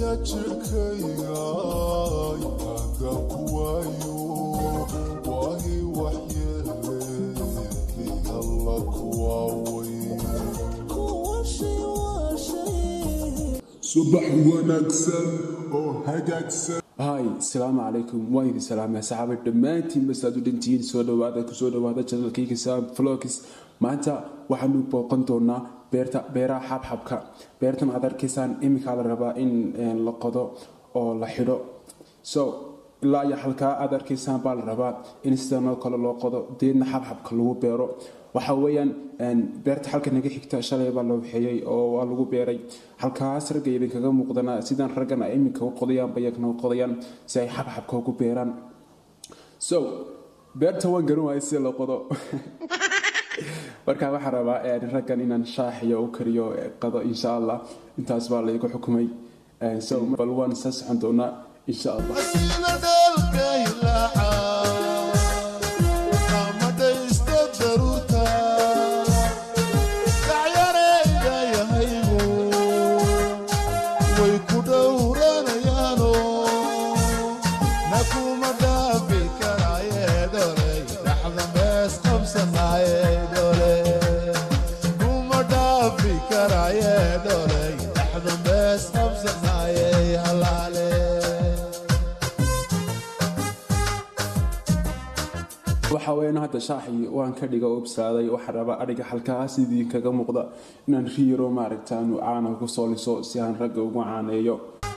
waya jirkayga hadda ku waayo waahi waxyeele alla kuwaaway subax wanaagsan oo hagaagsan hay asalaamu calaykum waan idin salaamay saxaabay dhammaantiin basaad u dhantihiin soo dhawaada kusoo dhawaada janalkayga sam vlogs maanta waxaanu booqan doonaa beerta beeraha xabxabka beertan aad arkaysaan iminkaa la rabaa in la qodo oo la xidho so ilaa iyo halkaa aad arkaysaan baa la rabaa in sidanoo kale loo qodo deedna xabxabka lagu beero waxa weeyaan beerta halka naga xigta shalay baa loo waxeeyey oo waa lagu beeray halkaas ragga idinkaga muuqdana sidaan raggan ay iminka u qodayaan bayagna u qodayaan si ay xabxabka ugu beeraan so beerta waan garan waayay sida loo qodo marka waxaan rabaa raggan inaan shaaxiyo u kariyo qado insha allah intaas baa laygu xukumay so bal waan isa socon doonaa insha allah Asina dalkaylaca amadaysta daruurta dacyarayda yahaygu way ku dhowranayaano nakuma dhaafi karaaye dholey dhaxda mees qabsanaaye dhole kuma dhaafi karaaye dholey dhaxda mees qabsanaaye halaale waxa weeyaan hadda shaaxii waan ka dhiga obsaaday waxaa rabaa adhiga halkaas idinkaga muuqda inaan riyaro maaragta aanu caana ku soo liso si aan ragga ugu caaneeyo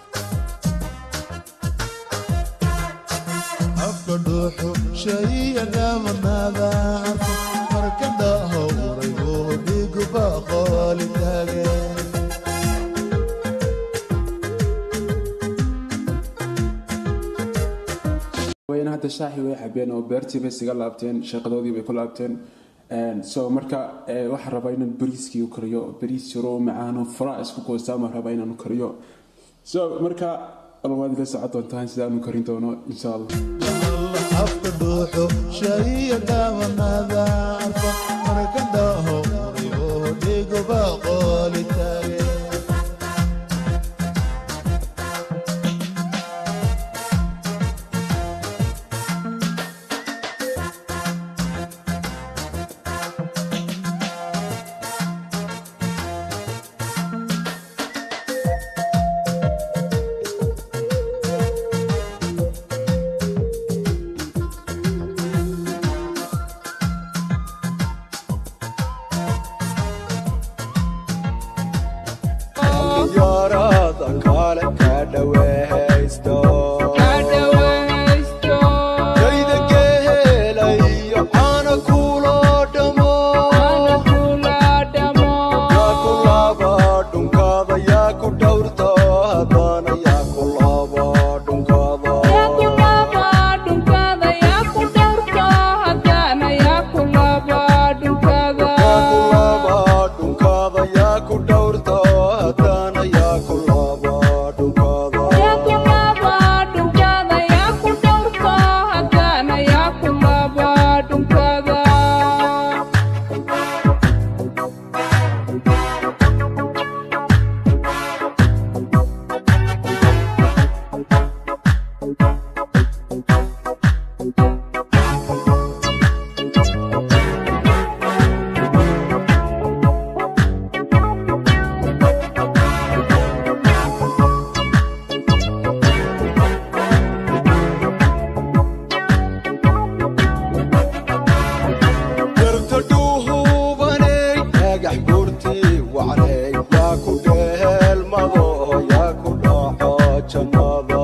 afka dhuuxu shaiya dhaamanaada arko marka dhahowray oo dhigu baqooli taage wayna hadda shaaxii way xabeen oo beertii bay isaga laabteen shaqadoodii bay ku laabteen so marka waxaan rabaa inaan bariiskii u kariyo bariis yaro macaano fara isku goostaama rabaa inaan u kariyo so marka alwaad ila socon doontaan sidaan u karin doono insha allah afka dhuuxu shaiya dhaamanaada arko marka dhahowray oo dhigu baqooli taage diyaarada kale ka dhawaysto kayda gehelayo caana kulo dhamo yaa ku laba dhunkaada yaa ku dhowrto haddana yaa ku laba dhunkaada yaa ku laba dhunkaada yaa ku dhowrto haddana yaa ku laba dhunkaada garta dhuuhubaney dhagax gurtii wacney yaa ku dheelmado yaa ku dhaco jannada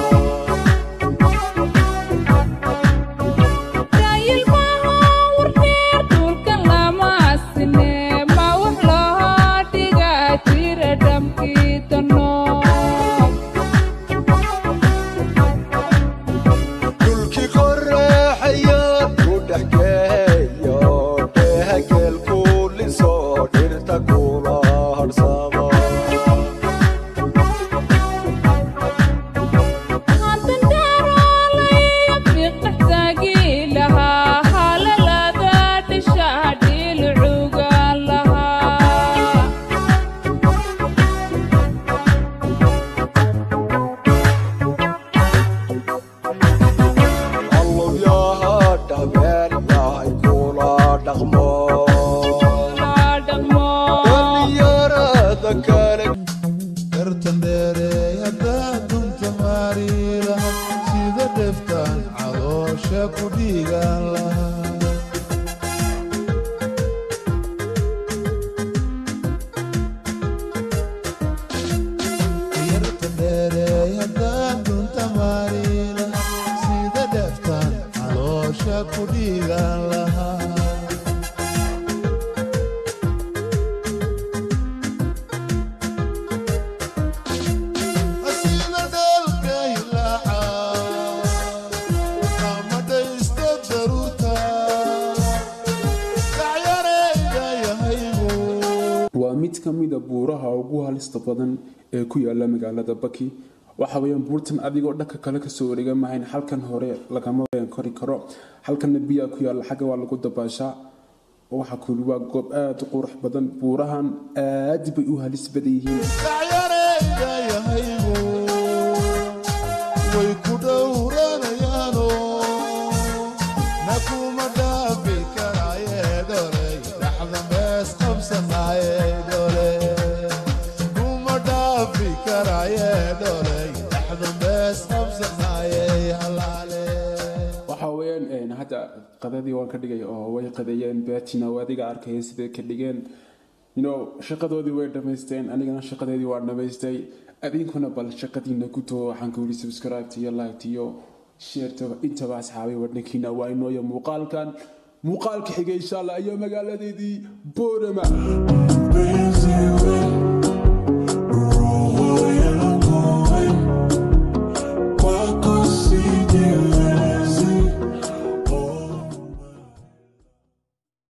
dhulkii qoraxaya ku dhex geeyo dhehageel kuliso dhirta kula harsamo dooda kale dartan dheereey haddaad dunta maari laha sida dheftaan caloosha ku dhiigaan lahaa yartan dheereey haddaad dunta maari laha sida dheftaan caloosha ku dhiigaan lahaa asina dhalka hilaaca qamadhaysta daruurta dacyareyda yahaygu waa mid ka mida buuraha ugu halista badan ee ku yaala magaalada baki waxa weeyaan buurtan adigoo dhanka kale kasoo wareega mahayn halkan hore lagama kori karo halkanna biyaa ku yaala xagga waa lagu dabaashaa waxa kuli waa goob aada u qurux badan buurahan aad bay u halis badan yihiin dacyareyda yahaygu way ku dhowranayaano na kuma dhaafi karaaye dholey dhaxda mees qabsanaaye dhole kuma dhaafi karaaye dholey dhaxda mees qabsanaaye halaale waxa weeyaan hadda qadadii waan ka dhigay oo way qadeeyeen beetina oo adiga arkaya siday ka dhigeen you know shaqadoodii way dhamaysteen anigana shaqadeedii waan dhamaystay adinkuna bal shaqadiina ku too waxaan ku yidhi subscribe iyo like iyo sheertaba intaba asxaabay wadhankiina waa inooya muuqaalkan muuqaalka xigay insha allah iyo magaaladeedii boorama Busy with